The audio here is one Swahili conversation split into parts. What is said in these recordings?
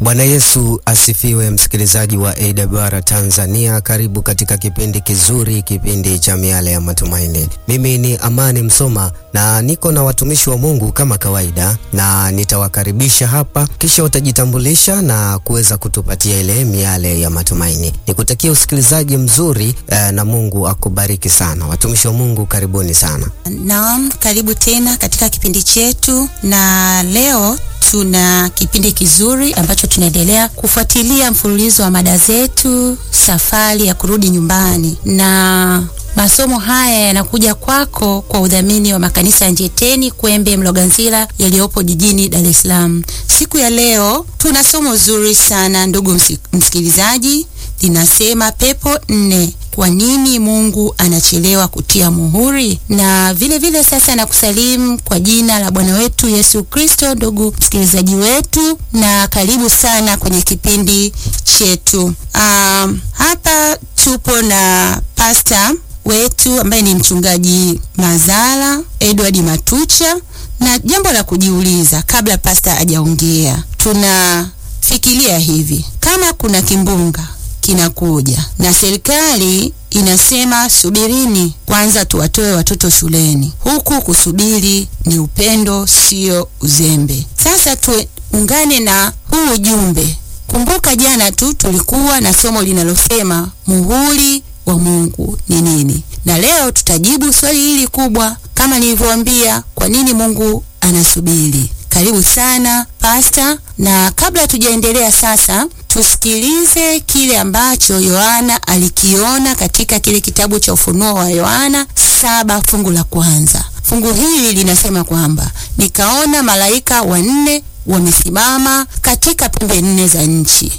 Bwana Yesu asifiwe, msikilizaji wa AWR Tanzania, karibu katika kipindi kizuri, kipindi cha miale ya matumaini. Mimi ni Amani Msoma na niko na watumishi wa Mungu kama kawaida, na nitawakaribisha hapa, kisha utajitambulisha na kuweza kutupatia ile miale ya matumaini. Nikutakia usikilizaji mzuri eh, na Mungu akubariki sana. Watumishi wa Mungu, karibuni sana. Naam, karibu tena katika kipindi chetu, na leo tuna kipindi kizuri ambacho tunaendelea kufuatilia mfululizo wa mada zetu, safari ya kurudi nyumbani, na masomo haya yanakuja kwako kwa udhamini wa makanisa ya Njeteni, Kwembe, Mloganzila yaliyopo jijini Dar es Salaam. Siku ya leo tuna somo zuri sana ndugu msikilizaji, linasema pepo nne kwa nini Mungu anachelewa kutia muhuri? Na vile vile sasa nakusalimu kwa jina la Bwana wetu Yesu Kristo, ndugu msikilizaji wetu, na karibu sana kwenye kipindi chetu. Um, hapa tupo na pasta wetu ambaye ni mchungaji Mazala Edward Matucha, na jambo la kujiuliza kabla pasta hajaongea, tunafikiria hivi, kama kuna kimbunga kinakuja na serikali inasema subirini kwanza tuwatoe watoto shuleni, huku kusubiri ni upendo, sio uzembe. Sasa tuungane na huu ujumbe. Kumbuka jana tu tulikuwa na somo linalosema muhuri wa Mungu ni nini, na leo tutajibu swali hili kubwa, kama nilivyowaambia, kwa nini Mungu anasubiri. Karibu sana pasta, na kabla tujaendelea sasa tusikilize kile ambacho Yohana alikiona katika kile kitabu cha Ufunuo wa Yohana saba fungu la kwanza. Fungu hili linasema kwamba nikaona malaika wanne wamesimama katika pembe nne za nchi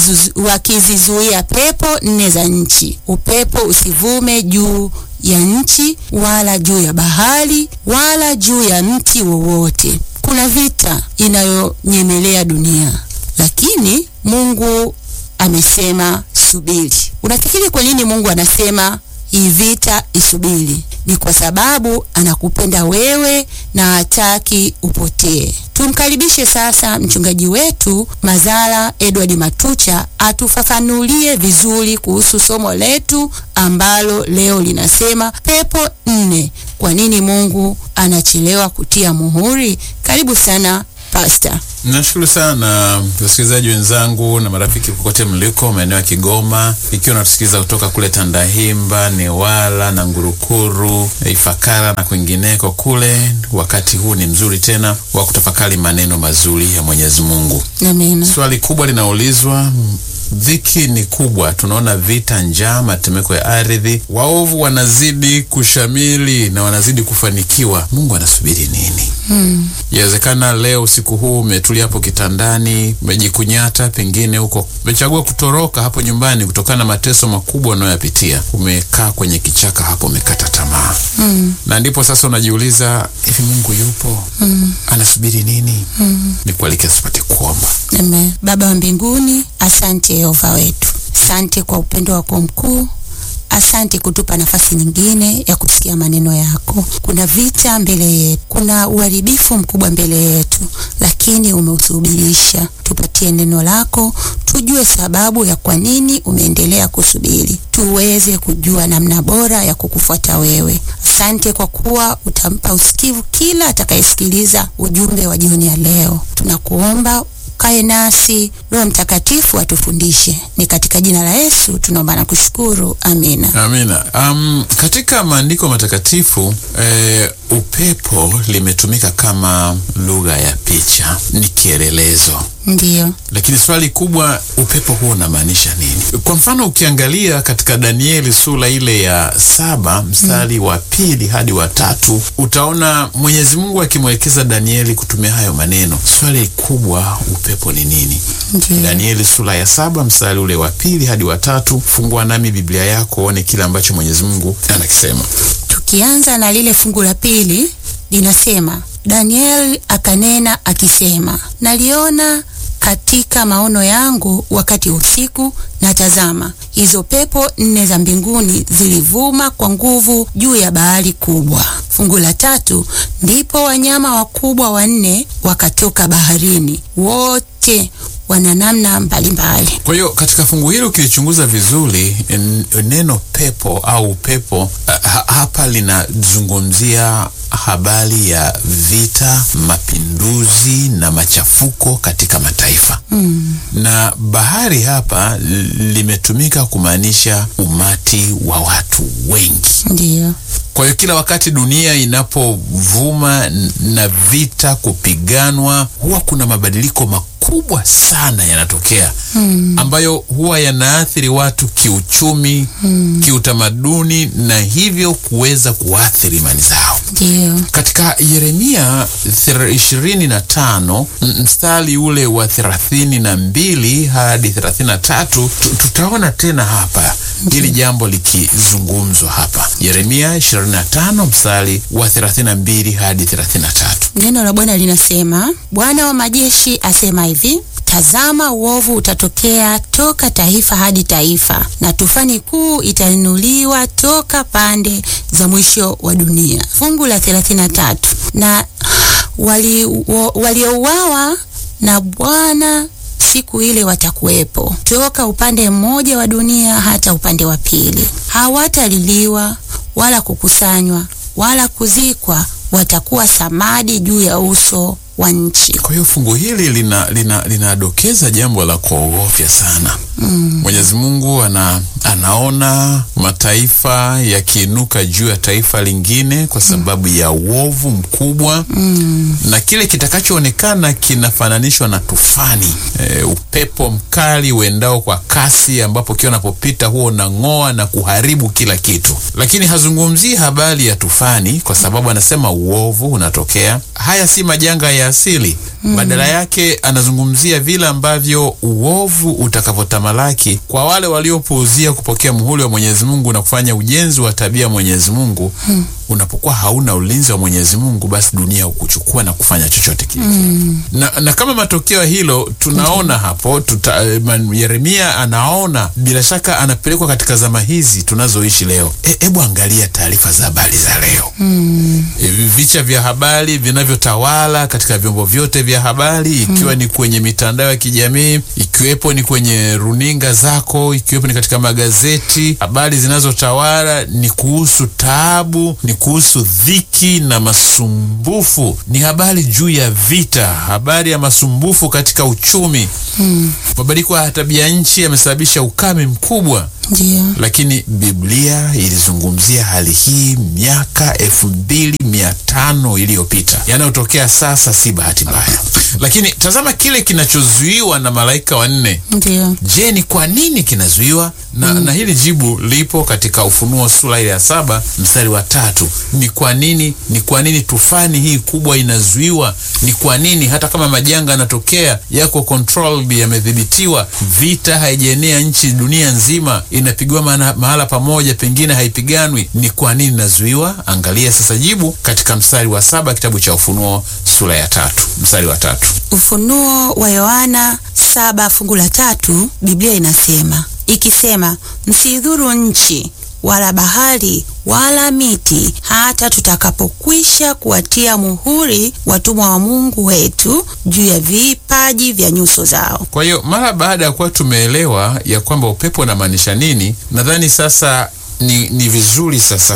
wakizizuia pepo nne za nchi, upepo usivume juu ya nchi wala juu ya bahari wala juu ya mti wowote. Kuna vita inayonyemelea dunia, lakini Mungu amesema subiri. Unafikiri kwa nini Mungu anasema hii vita isubiri? Ni kwa sababu anakupenda wewe na hataki upotee. Tumkaribishe sasa mchungaji wetu Mazala Edward Matucha atufafanulie vizuri kuhusu somo letu ambalo leo linasema pepo nne, kwa nini Mungu anachelewa kutia muhuri? Karibu sana Pastor. Nashukuru sana wasikilizaji wenzangu na marafiki kokote mliko maeneo ya Kigoma, ikiwa natusikiliza kutoka kule Tandahimba, Newala na Ngurukuru, Ifakara na kwingineko kule. Wakati huu ni mzuri tena wa kutafakari maneno mazuri ya Mwenyezi Mungu. Amen. Swali kubwa linaulizwa Dhiki ni kubwa, tunaona vita, njaa, matetemeko ya ardhi, waovu wanazidi kushamili na wanazidi kufanikiwa. Mungu anasubiri nini? Hmm. Yawezekana leo usiku huu umetulia hapo kitandani, umejikunyata, pengine huko umechagua kutoroka hapo nyumbani kutokana na mateso makubwa unayoyapitia. Umekaa kwenye kichaka hapo, umekata tamaa. Hmm. Na ndipo sasa unajiuliza, hivi Mungu yupo? Hmm. Anasubiri nini? Hmm. Nikualike tupate kuomba. Amen. Baba wa mbinguni, asante Yehova wetu, asante kwa upendo wako mkuu. Asante kutupa nafasi nyingine ya kusikia maneno yako. Kuna vita mbele yetu, kuna uharibifu mkubwa mbele yetu, lakini umeusubirisha. Tupatie neno lako, tujue sababu ya kwa nini umeendelea kusubiri, tuweze kujua namna bora ya kukufuata wewe. Asante kwa kuwa utampa usikivu kila atakayesikiliza ujumbe wa jioni ya leo. Tunakuomba kae nasi, Roho Mtakatifu atufundishe. Ni katika jina la Yesu tunaomba na kushukuru, amina. Amina. Um, katika maandiko matakatifu eh, upepo limetumika kama lugha ya picha, ni kielelezo Ndiyo. Lakini swali kubwa, upepo huo unamaanisha nini? Kwa mfano ukiangalia katika Danieli sura ile ya saba mstari mm. wa pili hadi wa tatu utaona Mwenyezi Mungu akimwelekeza Danieli kutumia hayo maneno. Swali kubwa, upepo ni nini? Ndiyo. Danieli sura ya saba mstari ule wa pili hadi wa tatu. Fungua nami Biblia yako uone kile ambacho Mwenyezi Mungu anakisema. Tukianza na lile fungu la pili linasema, Danieli akanena akisema, naliona katika maono yangu wakati wa usiku, na tazama, hizo pepo nne za mbinguni zilivuma kwa nguvu juu ya bahari kubwa. Fungu la tatu, ndipo wanyama wakubwa wanne wakatoka baharini, wote wana namna mbalimbali. Kwa hiyo katika fungu hili ukilichunguza vizuri, n- neno pepo au pepo ha, hapa linazungumzia habari ya vita, mapinduzi na machafuko katika mataifa mm. na bahari hapa li- limetumika kumaanisha umati wa watu wengi. Ndiyo, Kwa hiyo kila wakati dunia inapovuma n- na vita kupiganwa, huwa kuna mabadiliko makubwa sana yanatokea hmm, ambayo huwa yanaathiri watu kiuchumi, hmm, kiutamaduni na hivyo kuweza kuathiri imani zao. ndiyo, Katika Yeremia thir- ishirini na tano m- mstari ule wa thelathini na mbili hadi thelathini na tatu tu- tutaona tena hapa hili jambo likizungumzwa hapa. Yeremia 25 mstari wa 32 hadi 33. neno la Bwana linasema, Bwana wa majeshi asema hivi Tazama, uovu utatokea toka taifa hadi taifa, na tufani kuu itainuliwa toka pande za mwisho wa dunia. Fungu la 33 na wali- wa- waliouawa na Bwana siku ile watakuwepo toka upande mmoja wa dunia hata upande wa pili. Hawataliliwa wala kukusanywa wala kuzikwa, watakuwa samadi juu ya uso wa nchi. Kwa hiyo fungu hili lina lina linadokeza jambo la kuogofya sana. Mwenyezi Mungu ana, anaona mataifa yakiinuka juu ya taifa lingine kwa sababu ya uovu mkubwa na kile kitakachoonekana kinafananishwa na tufani e, upepo mkali uendao kwa kasi ambapo kila unapopita huo unang'oa na kuharibu kila kitu, lakini hazungumzii habari ya tufani kwa sababu anasema uovu unatokea. Haya si majanga ya asili, badala yake anazungumzia vile ambavyo uovu utakavyotamalaki kwa wale waliopuuzia kupokea muhuri wa Mwenyezi Mungu na kufanya ujenzi wa tabia ya Mwenyezi Mungu. Unapokuwa hauna ulinzi wa Mwenyezi Mungu, basi dunia hukuchukua na kufanya chochote kile. Na, na kama matokeo ya hilo tunaona hapo tuta, eh, man- Yeremia anaona bila shaka anapelekwa katika zama hizi tunazoishi leo. Hebu angalia taarifa za habari za leo E, vicha vya habari vinavyotawala katika vyombo vyote vya habari ikiwa ni kwenye mitandao ya kijamii, ikiwepo ni kwenye runinga zako, ikiwepo ni katika magazeti. Habari zinazotawala ni kuhusu taabu, ni kuhusu dhiki na masumbufu, ni habari juu ya vita, habari ya masumbufu katika uchumi. Mabadiliko ya tabia nchi yamesababisha ukame mkubwa Ndio. lakini Biblia ilizungumzia hali hii miaka elfu mbili mia tano iliyopita. Yanayotokea sasa si bahati mbaya, lakini tazama kile kinachozuiwa na malaika wanne. Ndio. Je, ni kwa nini kinazuiwa? Na, na hili jibu lipo katika Ufunuo sura ile ya saba mstari wa tatu. Ni kwa nini? Ni kwa nini tufani hii kubwa inazuiwa? Ni kwa nini hata kama majanga yanatokea yako controlled, yamedhibitiwa, vita haijaenea nchi dunia nzima, inapigwa maana- mahala pamoja, pengine haipiganwi, ni kwa nini inazuiwa? Angalia sasa jibu katika mstari wa saba kitabu cha Ufunuo sura ya tatu mstari wa tatu. Ufunuo wa Yohana saba fungu la tatu, Biblia inasema ikisema, msidhuru nchi wala bahari wala miti, hata tutakapokwisha kuwatia muhuri watumwa wa Mungu wetu juu ya vipaji vya nyuso zao. Kwa hiyo mara baada ya kuwa tumeelewa ya kwamba upepo unamaanisha nini, nadhani sasa ni, ni vizuri sasa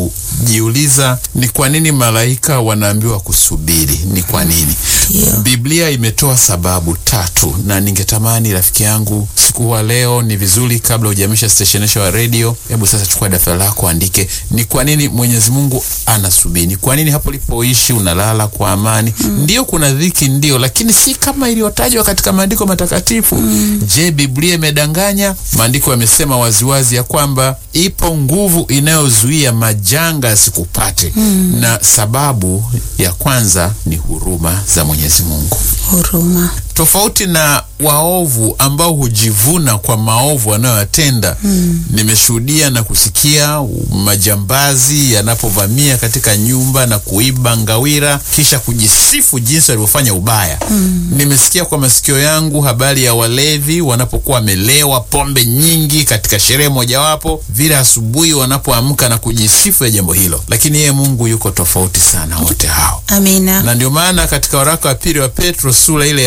kujiuliza ni kwa nini malaika wanaambiwa kusubiri. Ni kwa nini? Ndio. Biblia imetoa sababu tatu, na ningetamani rafiki yangu siku wa leo, ni vizuri kabla hujamisha steshenesha wa redio, hebu sasa chukua daftari lako, andike ni kwa nini Mwenyezi Mungu anasubiri. Ni kwa nini hapo ulipoishi unalala kwa amani? Ndio kuna dhiki, ndio, lakini si kama iliyotajwa katika maandiko matakatifu. Je, Biblia imedanganya? Maandiko yamesema waziwazi ya kwamba ipo nguvu inayozuia majanga yasikupate, na sababu ya kwanza ni huruma za Mwenyezi Mungu Huruma. tofauti na waovu ambao hujivuna kwa maovu wanayoyatenda. Nimeshuhudia na kusikia majambazi yanapovamia katika nyumba na kuiba ngawira kisha kujisifu jinsi walivyofanya ubaya. Nimesikia kwa masikio yangu habari ya walevi wanapokuwa wamelewa pombe nyingi katika sherehe mojawapo, vile asubuhi wanapoamka na kujisifu ya jambo hilo, lakini yeye Mungu yuko tofauti sana wote hao Amina. na ndio maana katika waraka wa pili wa Petro sura ile ya tatu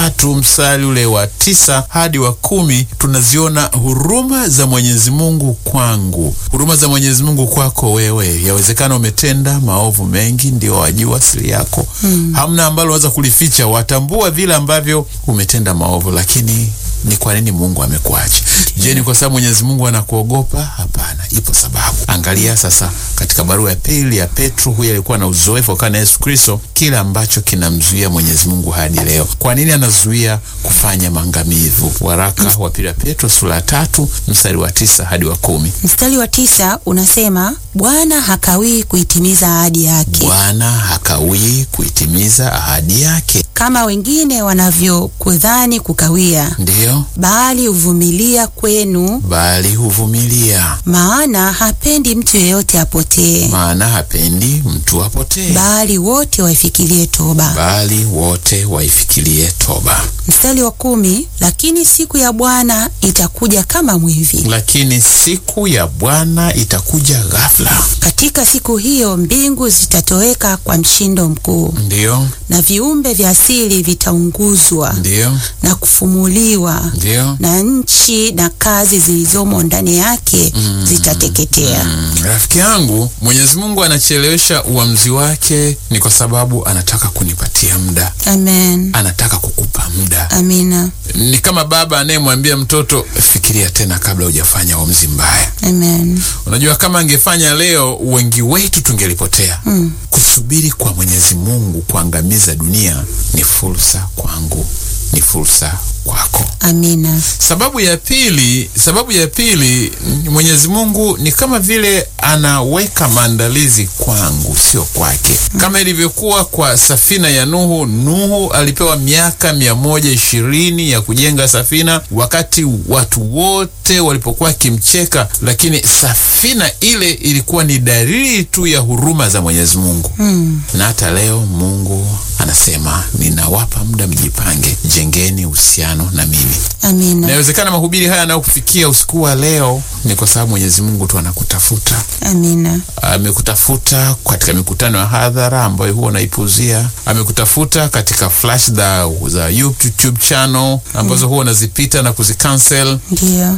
tatu mstari ule wa tisa hadi wa kumi tunaziona huruma za Mwenyezi Mungu kwangu, huruma za Mwenyezi Mungu kwako wewe. Yawezekana umetenda maovu mengi, ndio wajua siri yako hmm. Hamna ambalo unaweza kulificha, watambua vile ambavyo umetenda maovu, lakini ni kwa nini Mungu amekuacha? Je, ni kwa sababu Mwenyezi Mungu anakuogopa? Hapana, ipo sababu. Angalia sasa katika barua ya pili ya Petro, huyu alikuwa na uzoefu kana Yesu Kristo, kile ambacho kinamzuia Mwenyezi Mungu hadi leo. Kwa nini anazuia kufanya maangamivu? Waraka wa pili ya Petro sura ya tatu mstari wa tisa hadi wa kumi. Mstari wa tisa unasema Bwana hakawii kuitimiza ahadi yake, Bwana hakawii kuitimiza ahadi yake, kama wengine wanavyokudhani kukawia, ndiyo, bali huvumilia kwenu, bali huvumilia, maana hapendi mtu yeyote apotee, maana hapendi mtu apotee, bali wote waifikirie toba. bali wote waifikirie toba. Mstari wa kumi, lakini siku ya Bwana itakuja kama mwivi. Lakini siku ya Bwana itakuja ghafla. Katika siku hiyo mbingu zitatoweka kwa mshindo mkuu, Ndiyo, na viumbe vya asili vitaunguzwa ndiyo, na kufumuliwa, ndiyo. na nchi na kazi zilizomo ndani yake zitateketea. Mm, rafiki yangu, Mwenyezi Mungu anachelewesha uamuzi wake ni kwa sababu anataka kunipatia muda, Amen. anataka kukupa muda. Amina. Ni kama baba anayemwambia mtoto, fikiria tena kabla hujafanya uamuzi mbaya. Amen. Unajua, kama angefanya leo, wengi wetu tungelipotea. Mm. Kusubiri kwa Mwenyezi Mungu kuangamiza dunia ni fursa kwangu, ni fursa kwako. Amina. Sababu ya pili, sababu ya pili, Mwenyezi Mungu ni kama vile anaweka maandalizi kwangu, sio kwake. Kama ilivyokuwa kwa safina ya Nuhu. Nuhu alipewa miaka mia moja ishirini ya kujenga safina, wakati watu wote walipokuwa wakimcheka, lakini safina ile ilikuwa ni dalili tu ya huruma za Mwenyezi Mungu. Mm. Na hata leo Mungu anasema ninawapa muda, mjipange, jengeni uhusiano na mimi. Amina. Inawezekana mahubiri haya yanayokufikia usiku wa leo ni kwa sababu Mwenyezi Mungu tu anakutafuta. Amina. Amekutafuta katika mikutano ya hadhara ambayo huwa unaipuzia. Amekutafuta katika flash za, za YouTube channel ambazo huwa unazipita na kuzikansel. Ndiyo.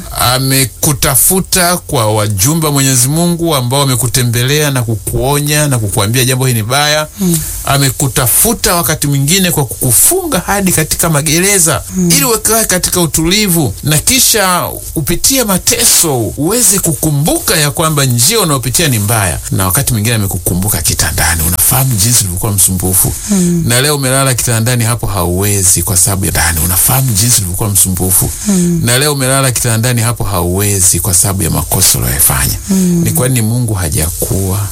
Amekutafuta kwa wajumbe wa Mwenyezi Mungu ambao wamekutembelea na kukuonya na kukuambia jambo hili ni baya. Amekutafuta wakati mwingine kwa kukufunga hadi katika magereza ili ukae katika utulivu, na kisha upitie mateso uweze kukumbuka ya kwamba njia unayopitia ni mbaya. Na wakati mwingine amekukumbuka kitandani, unafahamu jinsi ulivyokuwa msumbufu, na leo umelala kitandani hapo hauwezi kwa sababu ya ndani, unafahamu jinsi ulivyokuwa msumbufu, na leo umelala kitandani hapo hauwezi kwa sababu ya makosa uliyofanya. Ni kwani Mungu hajakuwa